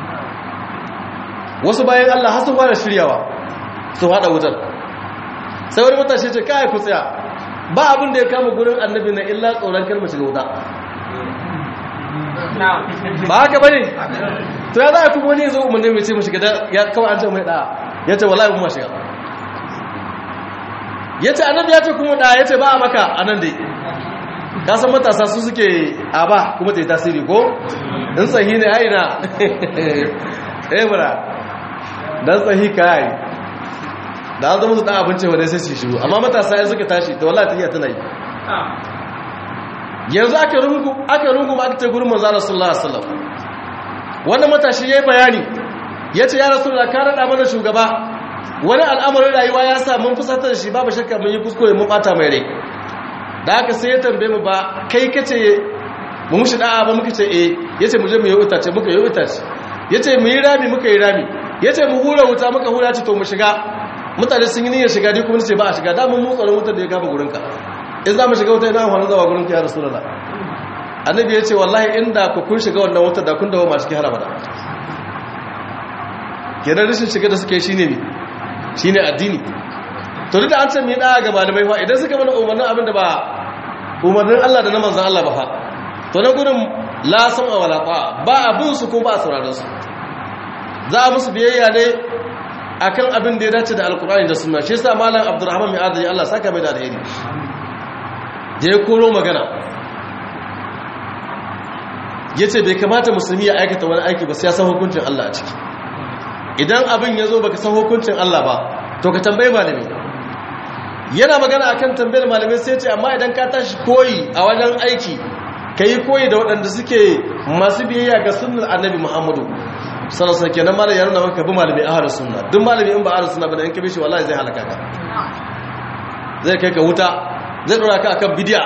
wasu bayan Allah har sun fara shiryawa su haɗa wutar sai wani matashi ce kai ku tsaya ba abin da ya kama gurin annabi na illa tsoron kalmar shiga wuta ba haka bane to ya za a kuma wani ya zo umarni mai ce mu shiga da ya kawai an ce mai ɗa ya ce wallahi kuma shiga ya ce annabi ya ce kuma da ya ce ba a maka a nan dai kasan matasa su suke a ba kuma ta yi tasiri ko in tsahi ne haina eh mura dan tsahi ka yi da an zama su dan abinci wadai sai su shiru amma matasa ya suka tashi ta wallahi ta iya tana yi yanzu aka rungu aka rungu aka ce gurin manzo Allah sallallahu alaihi wasallam wannan matashi yayi bayani ya ce ya rasu da ka raɗa mana shugaba wani al'amarin rayuwa ya sa mun fusatar da shi babu shakka mun yi kuskure mun ɓata mai rai da haka sai ya tambaye mu ba kai ka ce mu mushi da'a ba muka ce eh ya ce mu je mu yi itace muka yi itace ya ce mu yi rami muka yi rami ya ce mu hura wuta muka hura ce to mu shiga mutane sun yi niyyar shiga dai kuma ce ba a shiga da mun mu tsaron wutar da ya kama gurinka in za mu shiga wuta ina amfani zawa gurinka ya rasu da annabi ya ce wallahi inda ku kun shiga wannan wutar da kun dawo ma cikin harama da kenan rashin shiga da suke shine ne shine addini to duk da an san me da ga malamai fa idan suka mana umarnin abin da ba umarnin Allah da na manzon Allah ba fa to na gurin la sam'a wala ta'a ba abin su ko ba sauraron su za a musu biyayya ne akan abin da ya dace da alkur'ani da sunna shi yasa malam abdurrahman mai adali Allah saka mai da alheri da ya koro magana yace bai kamata musulmi ya aikata wani aiki ba sai ya san hukuncin Allah a ciki idan abin ya zo baka san hukuncin Allah ba to ka tambayi malami yana magana akan tambayar malamai sai ce amma idan ka tashi koyi a wajen aiki ka yi koyi da waɗanda suke masu biyayya ga sunnar annabi muhammadu sallallahu alaihi kenan malami ya nuna maka bi malami ahlus sunna duk malami in ba ahlus sunna ba da in ka bi shi wallahi zai halaka ka zai kai ka wuta zai dora ka akan bid'a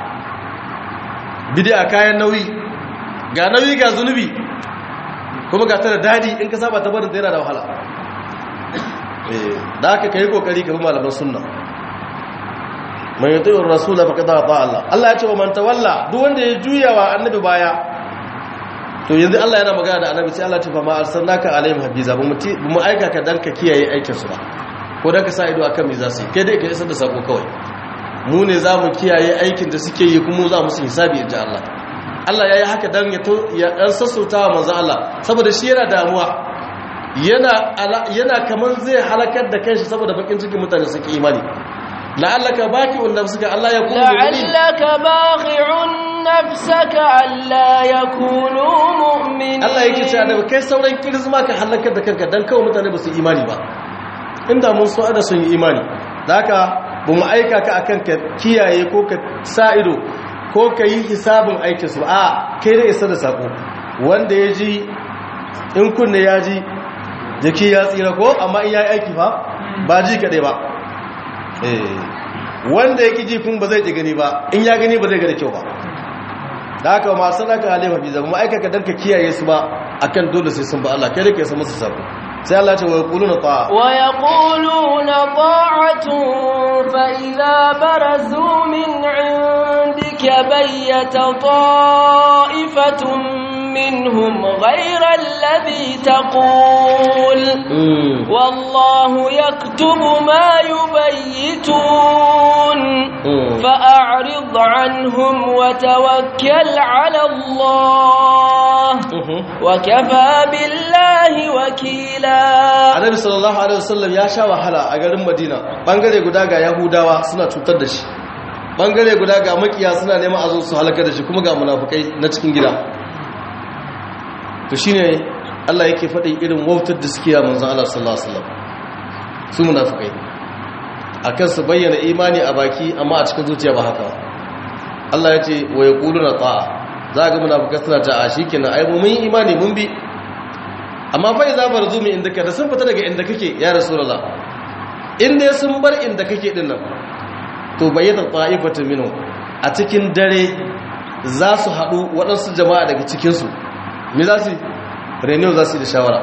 bid'a kayan nauyi ga nauyi ga zunubi kuma ga ta da dadi in ka saba ta barin ta yana da wahala da haka ka yi kokari ka bi malaman sunna man yuti'u ar-rasula faqad ata Allah Allah ya ce wa man tawalla duk wanda ya juya wa annabi baya to yanzu Allah yana magana da annabi sai Allah ya ce fa ma arsalnaka alaihim habiza ba mu aika ka dan ka kiyaye aikin su ba ko dan ka sa ido akan me za su yi kai dai ka isar da sako kawai mu ne za mu kiyaye aikin da suke yi kuma za mu su hisabi inji Allah Allah ya yi haka dan ya dan sassauta wa manzo Allah saboda shi yana damuwa yana yana kaman zai halakar da kanshi saboda bakin cikin mutane suke imani la'allaka baqi'un nafsaka Allah ya kunu la'allaka baqi'un nafsaka alla yakunu mu'minin Allah yake cewa da kai sauran kirzma ka halakar da kanka dan kawai mutane ba su imani ba inda mun so ada sun yi imani haka ba mu aika ka akan ka kiyaye ko ka sa ido ko ka yi hisabin aikin su a kai da isa da sako wanda ya ji in kunne ya ji jiki ya tsira ko amma in ya yi aiki ba ba ji kaɗai ba wanda ya ji kun ba zai ji gani ba in ya gani ba zai gani kyau ba da haka masu naka halifa fi zama ma'aikaka don ka kiyaye su ba akan dole sai sun ba Allah kai da ke san masu sabo sai Allah ce wa yaquluna ta'a wa yaquluna ta'atun fa idza barazu min 'indika bayyata ta'ifatun minhum ghayra alladhi taqul wallahu yaktubu ma yubayyitun fa'rid 'anhum wa tawakkal 'ala Allah wa kafa billahi wakila annabi sallallahu alaihi wasallam ya sha wahala a garin madina bangare guda ga yahudawa suna cutar da shi bangare guda ga makiya suna neman a zo su halaka da shi kuma ga munafukai na cikin gida to shine Allah yake faɗin irin wautar da suke ya manzon Allah sallallahu alaihi wasallam su munafukai akan su bayyana imani a baki amma a cikin zuciya ba haka Allah ya ce wa yaquluna ta'a za ga munafukai suna ta a shikenan ai mu mun yi imani mun bi amma fa idza barzumi indaka da sun fita daga inda kake ya rasulullah inda sun bar inda kake din nan to bayyana ta'ifatu minhu a cikin dare za su haɗu waɗansu jama'a daga cikinsu me za su renew za su yi da shawara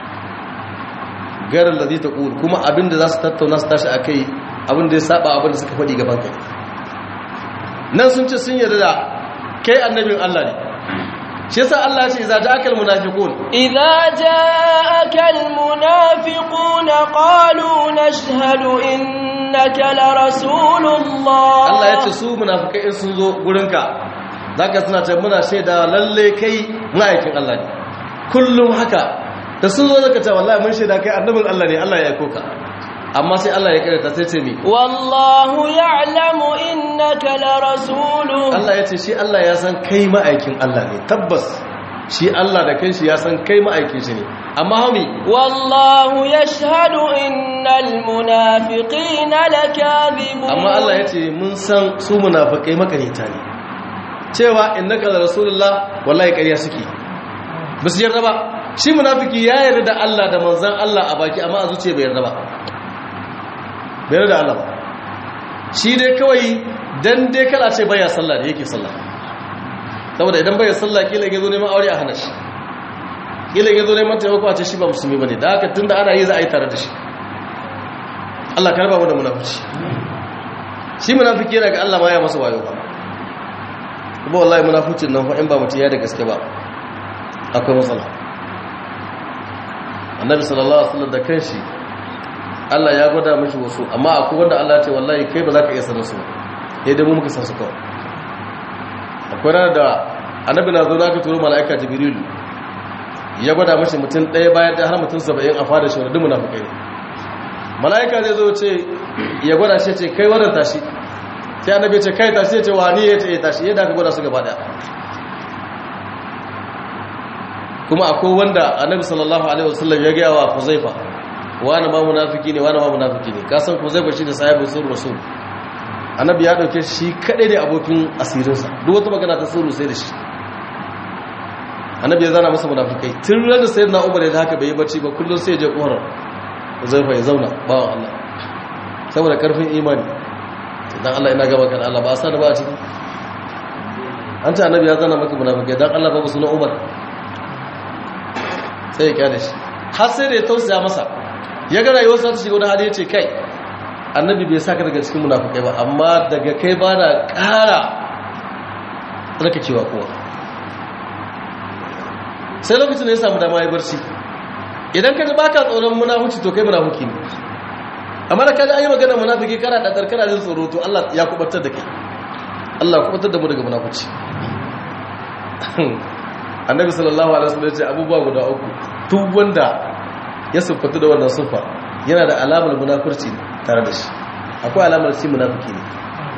garin da zai ta ƙuri kuma abinda za su tattauna su tashi a kai abinda ya saba abinda suka faɗi gaban kai nan sun ce sun yarda da kai annabin Allah ne shi yasa Allah ce idza ja'aka almunafiqun idza ja'aka almunafiqun qalu nashhadu innaka la rasulullah Allah ya ce su munafikai in sun zo gurinka zaka suna ce muna shaida lalle kai ma'aikin Allah ne kullum haka da sun zo zaka ce wallahi mun shaida kai annabin Allah ne Allah ya aiko ka amma sai Allah ya karanta sai ce mi wallahu ya'lamu innaka la rasuluhu Allah ya ce shi Allah ya san kai ma'aikin Allah ne tabbas shi Allah da kanshi ya san kai ma'aikin shi ne amma hami wallahu yashhadu innal munafiqina lakadhibun amma Allah ya ce mun san su munafikai makarita ne cewa innaka la rasulullah wallahi ƙarya suke ba su yarda ba shi munafiki ya yarda da Allah da manzon Allah a baki amma a zuciya bai yarda ba bai yarda da Allah ba shi dai kawai dan dai kala ce baya sallah da yake sallah saboda idan baya sallah kila ya zo neman aure a hana shi kila ya zo neman taimako a ce shi ba musulmi bane da haka tunda ana yi za a yi tare da shi Allah karba mu da munafici shi munafiki yana ga Allah ma ya masa wayo ba kuma wallahi munaficin nan fa in ba mutum ya da gaske ba akwai matsala annabi sallallahu alaihi wasallam da kanshi Allah ya gwada mashi wasu amma akwai wanda Allah ya ce wallahi kai ba za ka iya sanar su sai dai mu muka san su kawai akwai ranar da annabi na zo da aka turo mala'ika jibril ya gwada mashi mutum ɗaya bayan da har mutum saba'in a fada shi wanda duk munafikai ne mala'ika zai zo ce ya gwada shi ce kai wannan tashi sai annabi ce kai tashi ya ce wani ya ce ya tashi yadda aka gwada su gaba daya kuma akwai wanda annabi sallallahu alaihi wasallam ya gaya wa Huzaifa wani ma munafiki ne wani ma munafiki ne ka san Huzaifa shi da sahibin sun rasul annabi ya dauke shi kadai ne abokin asirinsa duk wata magana ta sirru sai da shi annabi ya zana masa munafikai tun ranar sayyidina Umar da haka bai yi bacci ba kullum sai ya je kohar Huzaifa ya zauna bawan Allah saboda karfin imani dan Allah ina gaba kan Allah ba a sani ba a ciki an ta annabi ya zana maka munafikai dan Allah babu sunan Umar sai ya kyale shi har sai da ya tausaya masa ya ga rayuwarsa ta shiga wani hali ya ce kai annabi bai saka daga cikin munafikai ba amma daga kai ba na ƙara tsarkakewa kowa sai lokacin da ya samu dama ya barci idan ka ji baka tsoron munafuci to kai munafuki ne amma da kaji an yi magana munafiki kana da tsarkana jin tsoro to Allah ya kubatar da kai Allah ya kubatar da mu daga munafuci annabi sallallahu alaihi wasallam ya ce abubuwa guda uku duk wanda ya siffatu da wannan siffa yana da alamar munafurci tare da shi akwai alamar shi munafiki ne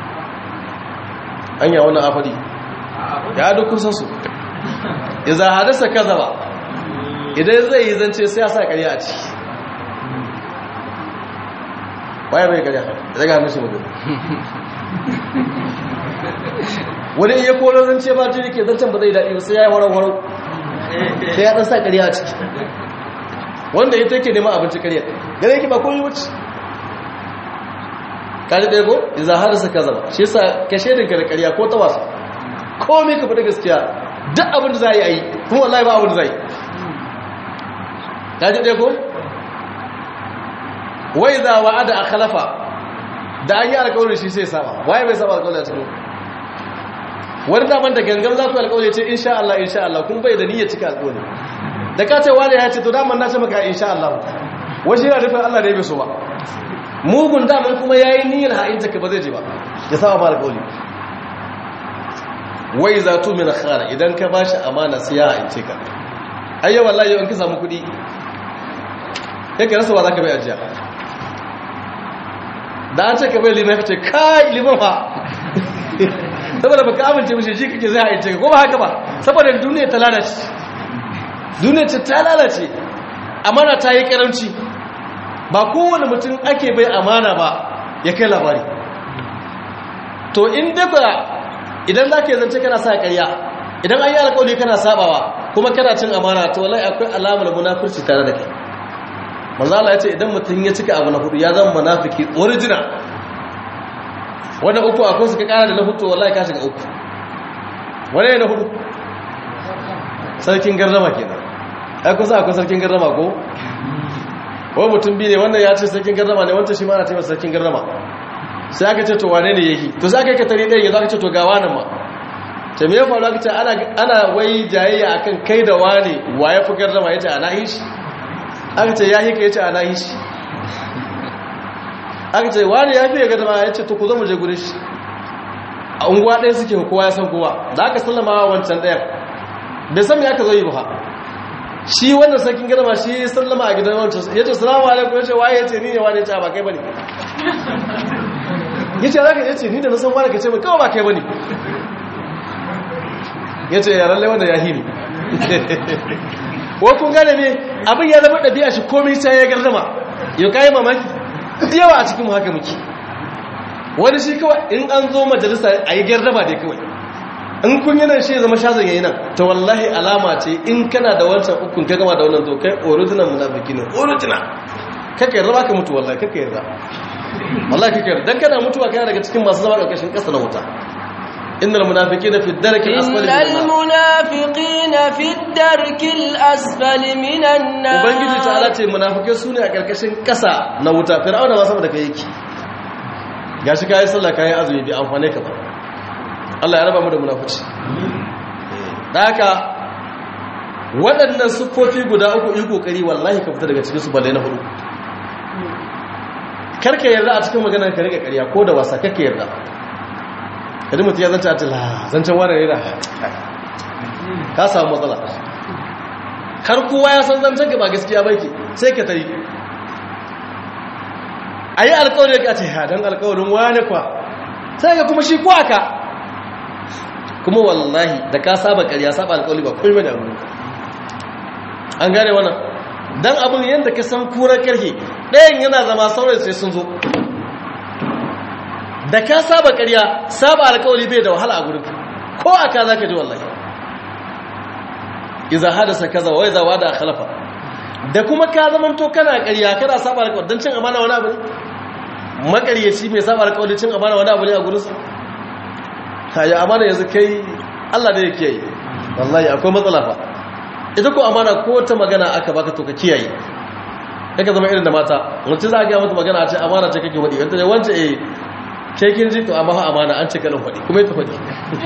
anya wannan afadi ya duk kun san su idza hadasa kazaba idan zai yi zance sai ya sa ƙarya a ciki waye bai ƙarya daga hannun shi magana wani iya kolo zance ba jini ke zancen ba zai daɗi ba sai ya yi warau-warau sai ya ɗan sa ƙarya a ciki wanda ita yake neman abinci ƙarya gare yake ba koyi wuce kaji ɗaya ko iza har sa kaza ba shi yasa ka shaidin ka da ƙarya ko ta wasa komai ka fi da gaskiya duk abin da za a yi a yi kuma wallahi ba abin da za a yi kaji ɗaya ko wai za wa'ada a khalafa da an yi alƙawarin shi sai saba waye bai saba alƙawarin a cikin wani daman da gangan za ku alƙawari ce insha Allah insha Allah kun bai da niyyar cika alƙawari da ka ce wani ya ce to daman na ce maka insha Allah wajen yana nufin Allah da ya so ba mugun daman kuma yayi niyyar ha'inta ka ba zai je ba ya saba ma alƙawari wai za tu min khara idan ka bashi amana sai ya ha'ince ka ayya wallahi yau in ka samu kuɗi kai ka rasa wa zaka bai ajiya da an ce ka bai liman ka ce kai liman fa saboda baka amince mishi shi kake zai haice ko ba haka ba saboda duniya ta lalace duniya ce ta lalace amana ta yi karanci ba kowane mutum ake bai amana ba ya kai labari to in daga idan za ka yi zance kana sa karya idan an yi alkawali kana sabawa kuma kana cin amana to wallahi akwai alamar munafurci tare da kai manzo Allah ya ce idan mutum ya cika abu na hudu ya zama munafiki original wanda uku akwai suka kara da na hutu wallahi ka shiga uku wani ne na hudu sarkin gardama kenan ai kusa akwai sarkin gardama ko wani mutum biyu ne wannan ya ce sarkin gardama ne wancan shi ma na taimaka sarkin gardama sai aka ce to wane ne yake to sai aka yi katari ɗaya yanzu aka ce to ga wanan ma ta me ya faru aka ce ana wai jayayya akan kai da wane wa ya fi gardama ya ce ana yi shi aka ce ya hika ya ce ana yi shi aka ce wani ya fiye gada ma ya ce to ku zama je gudun shi a unguwa ɗaya suke kowa ya san kowa da aka sallama wa wancan ɗayan bai san me aka zo yi ba shi wannan sarkin gada ma shi sallama a gidan wancan ya ce salamu alaikum ya ce waye ya ce ni ne wani ya ce ba kai ba ne ya ce zaka ya ce ni da na san wani ka ce mai kawai ba kai ba ne ya ce ya lallai wanda ya hini wa kun gane ne abin ya zama ɗabi'a shi komai sai ya gardama yau kayi mamaki yawa a cikin haka muke wani shi kawai in an zo majalisa a yi gardama dai kawai in kun yi nan shi zama shazin yayi nan ta wallahi alama ce in kana da wancan ukun ka gama da wannan to kai original munafiki ne original kaka yarda baka mutu wallahi kaka yarda wallahi kaka yarda dan kana mutuwa kana daga cikin masu zama karkashin kasa na wuta innal munafiqina fi ad-darki al-asfali innal munafiqina fi ad-darki al-asfali minan nar ubangiji ta'ala ce munafikai sune a karkashin kasa na wuta fir'auna ma saboda kai yake gashi kai sallah kai azumi bi amfane ka ba Allah ya raba mu da munafici da haka waɗannan sufofi guda uku yi kokari wallahi ka fita daga cikin su balle na hudu karka yarda a cikin maganar ka rika ƙarya ko da wasa kake yarda kadi mutum ya zanta a tila zancen wani ne da ka samu matsala har kowa ya san zancen ka ba gaskiya ba ke sai ka tari a yi alkawarin ka ce hadan alkawarin wani kwa sai ka kuma shi kuwa ka kuma wallahi da ka saba karya saba alkawari ba kuma da abu an gane wannan don abin yadda ka san kura karhe ɗayan yana zama sauran sai sun zo da ka saba ƙarya saba alƙawari bai da wahala a gurin ko aka za ka ji wallahi iza hadasa kaza wa iza wada khalafa da kuma ka zaman to kana ƙarya kana saba alƙawari dan cin amana wani abu ne maƙaryaci mai saba alƙawari cin amana wani abu ne a gurin sa kayi amana yanzu kai Allah da yake yi wallahi akwai matsala fa ita ko amana ko ta magana aka baka to ka kiyaye kaka zama irin da mata wacce za a gaya mata magana a ce amana ce kake faɗi wanda ne wance eh ke kin ji to amma fa amana an ce kalan faɗi kuma ita faɗi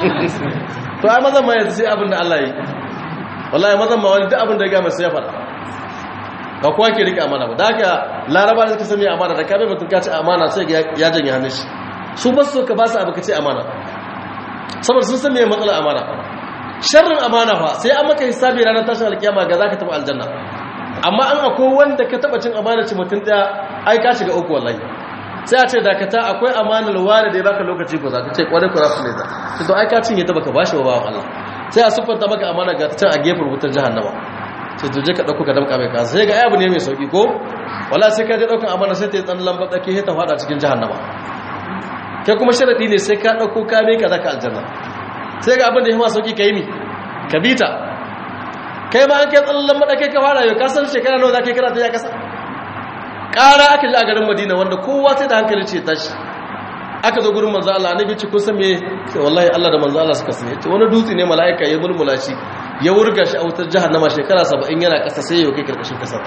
to ai mazan ma yanzu sai abin da Allah yi wallahi mazan ma wani duk abin da ya gama sai ya faɗa ba kowa ke rike amana ba da haka laraba da suka sami amana da kabe mutum ka ce amana sai ya janye hannun shi su ba su ka ba su abu ka ce amana saboda sun san me matsalar amana sharrin amana fa sai an maka hisabi ranar tashin alkiyama ga zaka tafi aljanna amma an akwai wanda ka taba cin amana ci mutum daya ai ka shiga uku wallahi sai a ce dakata akwai amanar wani da ya baka lokaci ko za ka ce kwarai ku rasu ne za ta to ai ka cinye ta baka bashi wa bawan Allah sai a siffanta maka amana ga can a gefen wutar jahannama sai to je ka dauko ka damka mai kasa sai ga abu ne mai sauki ko wala sai ka je daukan amana sai ta yi tsan lamba tsake sai ta fada cikin jahannama kai kuma sharadi ne sai ka dauko ka mai ka zaka aljanna sai ga abin da ya ma sauki kai mi ka bita kai ma an kai tsan lamba tsake ka fara yau ka san shekara nawa zaka yi kana ta ya kasa ƙara aka ji a garin madina wanda kowa sai da hankali ce tashi aka zo gurin manzo Allah annabi ce kun san me sai wallahi Allah da manzo Allah suka sani ce wani dutse ne malaika ya mulmula shi ya wurga shi a wutar jahannama shekara 70 yana kasa sai ya kai karkashin kasa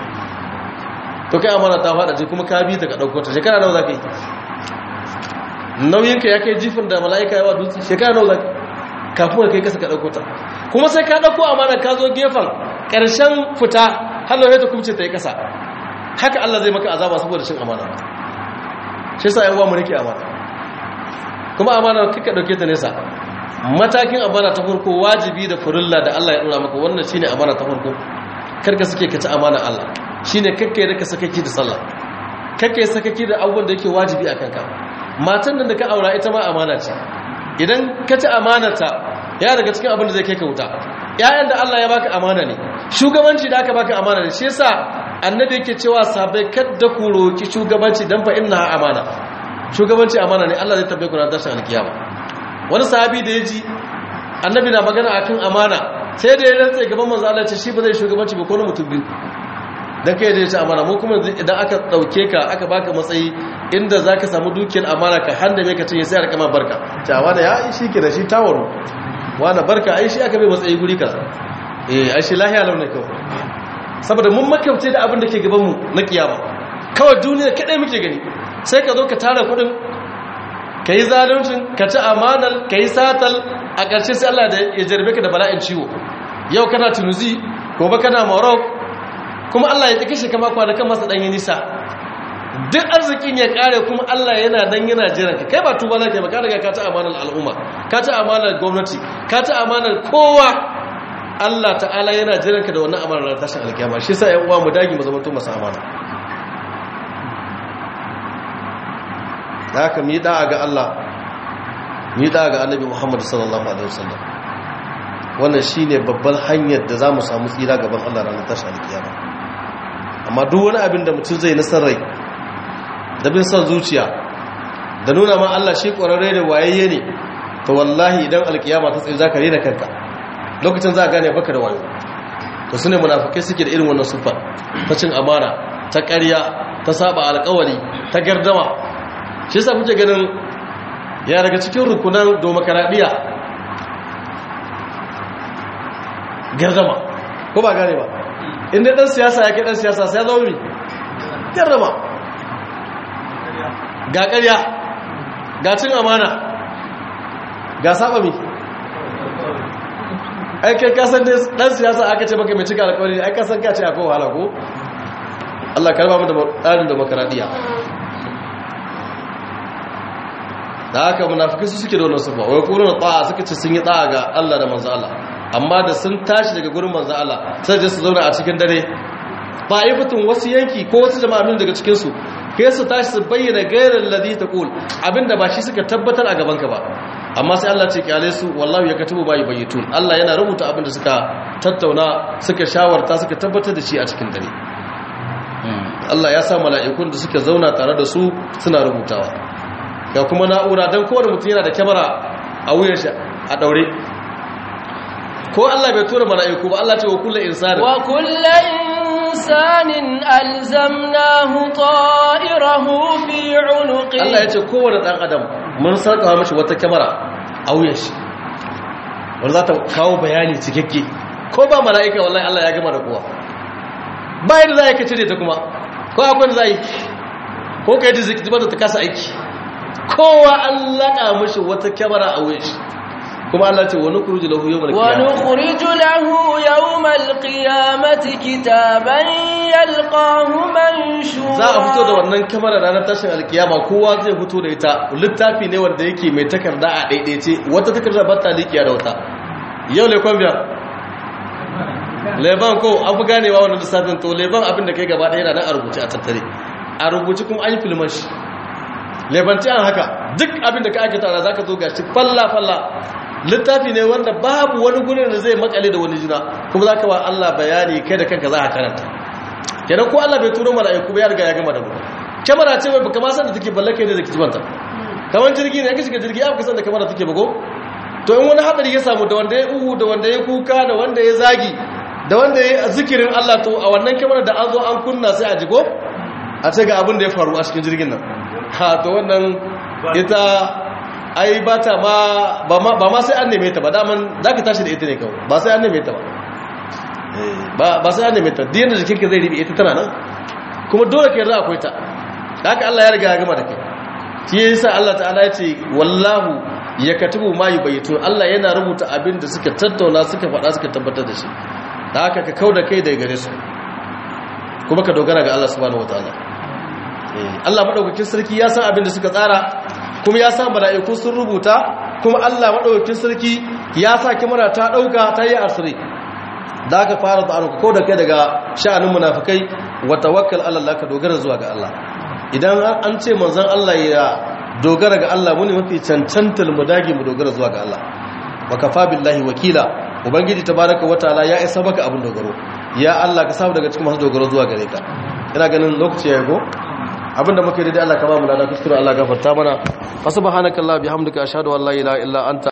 to kai amana ta fada ce kuma ka bi ta ka dauko ta shekara nawa zaka yi nauyin ka ya kai jifin da malaika ya wa dutse shekara nawa zaka kafin ka kai kasa ka dauko ta kuma sai ka dauko amana ka zo gefen karshen fita hallo ya ta kumce ta yi kasa haka Allah zai maka azaba saboda cin amana shi yasa yan uwa mu rike amana kuma amana kika dauke ta nesa matakin amana ta farko wajibi da furulla da Allah ya dora maka wannan shine amana ta farko karka suke ka ci amana Allah shine kakkai da ka sakaki da sallah kakkai sakaki da abubuwan da yake wajibi a kanka matan nan da ka aura ita ma amana ce idan ka ci amanata ya daga cikin abin da zai kai ka wuta ƴaƴan da Allah ya baka amana ne shugabanci da aka baka amana ne shi yasa annabi yake cewa sabai kadda ku roki shugabanci dan fa inna amana shugabanci amana ne Allah zai tabbe ku ran tashin alkiyama wani sahabi da yaji annabi na magana akan amana sai da ya rantsa gaban manzo Allah ce shi ba zai shugabanci ba ko na mutum biyu dan kai da ya ce amana mu kuma idan aka dauke ka aka baka matsayi inda zaka samu dukiyar amana ka handa me ka cinye sai a rika ma barka cewa da ya shi ke da shi tawaro wani barka ai shi aka bai matsayi guri kaza eh ai shi lahiya launa kawai saboda mun makamce da abin da ke gabanmu na kiyama kawai duniya kadai muke gani sai ka zo ka tara kudin ka yi zaluncin ka ci amanar ka yi satal a ƙarshe sai Allah da ya jarbe ka da bala'in ciwo yau kana tunuzi gobe kana morocco kuma Allah ya kashe kama kwanakan masa ɗanyi nisa duk arzikin ya ƙare kuma Allah yana dan yana jiran ka kai ba tuba za ka yi ba ka riga ka ci amanar al'umma ka ci amanar gwamnati ka ci amanar kowa Allah ta'ala yana jiran ka da wannan amanar tashin alkiyama shi sa ƴan uwa mu dagi mu zamanto masu amana da haka mu yi da'a ga Allah mu yi da'a ga Annabi Muhammad sallallahu alaihi wasallam wannan shine babban hanyar da zamu samu tsira gaban Allah ranar tashin alkiyama amma duk wani abin da mutum zai nasar rai da bin son zuciya da nuna ma Allah shi ƙwararre da wayayye ne to wallahi idan alkiyama ta tsaye zaka rena kanka lokacin za a gane baka da wayo to su ne munafukai suke da irin wannan sufar ta cin amana ta ƙarya ta saba alƙawari ta gardama shi yasa kuke ganin ya daga cikin rukunan domokaraɗiyya gardama ko ba gane ba inda ɗan siyasa ya ke ɗan siyasa sai ya zama mi gardama ga ƙarya ga cin amana ga saba mi ai kai kasan ne dan siyasa aka ce maka mai cika alƙawari ai kasan ka ce akwai wahala ko Allah karba mu da tsarin demokradiya da haka munafiki su suke da wannan sufa wai kuma ta'a suka ce sun yi ta'a ga Allah da manzo Allah amma da sun tashi daga gurin manzo Allah sai da su zauna a cikin dare ta'ifatun wasu yanki ko wasu jama'a min daga cikin su kai su tashi su bayyana gairar ladhi taqul abinda ba shi suka tabbatar a gaban ka ba amma sai Allah ce kyale su wallahi ya katubu bai bayyitun Allah yana rubuta abin da suka tattauna suka shawarta suka tabbatar da shi a cikin dare Allah ya sa mala'ikun da suka zauna tare da su suna rubutawa ga kuma na'ura dan kowane mutum yana da kyamara a wuyan shi a daure ko Allah bai tura mala'iku ba Allah ce wa kullu insani wa kullu insanin alzamnahu ta'irahu fi 'unuqi Allah ya ce kowane dan adam mun sarkawa mashi wata kyamara a wuyan shi wanda za ta kawo bayani cikakke ko ba mala'ika wallahi Allah ya gama da kowa bayan da za ka cire ta kuma ko akwai da za yi ko ka yi da zikiti ta kasa aiki kowa an laƙa mashi wata kyamara a wuyan shi kuma Allah ce wani kuruji lahu yau mai ونخرج له يوم القيامة كتابا يلقاه منشورا za a fito da wannan kyamara ranar tashin alkiyama kowa zai fito da ita littafi ne wanda yake mai takarda a ɗaiɗaice wata takarda ba ta liƙiya da wata yau lekon biya leban ko an fi ganewa wannan lissafin to leban abin da kai gaba ɗaya yana nan a rubuce a tattare a rubuce kuma an yi filman shi lebanci an haka duk abin da ka ake tara za ka zo gashi falla-falla littafi ne wanda babu wani gurin da zai makale da wani juna kuma za ka wa Allah bayani kai da kanka za a karanta kenan ko Allah bai turo mala'iku ba ya riga ya gama da mu kamera ce bai baka ma san da take balle kai ne da kitibanta kamar jirgi ne ka shiga jirgi aka san da kamera take bago to in wani hadari ya samu da wanda ya uhu da wanda ya kuka da wanda ya zagi da wanda ya zikirin Allah to a wannan kamera da an zo an kunna sai a jigo a ce ga abin da ya faru a cikin jirgin nan ha to wannan ita ai ba ta ma ba ma sai an neme ta ba daman za ka tashi da ita ne kawai ba sai an neme ta ba ba sai an neme ta diyan da jikinka zai ribe ita tana nan kuma dole ka yarda akwai ta haka Allah ya riga ya gama da kai shi yasa Allah ta'ala ya ce wallahu ya katubu ma yubayitun Allah yana rubuta abin da suka tattauna suka faɗa suka tabbatar da shi da haka ka kauda kai daga gare su kuma ka dogara ga Allah subhanahu wataala Allah madaukakin sarki ya san abin da suka tsara kuma ya sa mala'iku sun rubuta kuma Allah madaukakin sarki ya sa kimara ta dauka ta yi asiri da aka fara da ko da kai daga sha'anin munafikai wa tawakkal ala Allah ka dogara zuwa ga Allah idan an ce manzon Allah ya dogara ga Allah muni mafi cancantar mu dage mu dogara zuwa ga Allah wa kafa billahi wakila ubangiji tabaraka wataala ya isa baka abin dogaro ya Allah ka samu daga cikin masu dogaro zuwa gare ka ina ganin lokaci ya go abinda muke daidai Allah ka ba mu lada kuskure Allah gafarta mana fa subhanakallahumma bihamdika ashhadu an la ilaha illa anta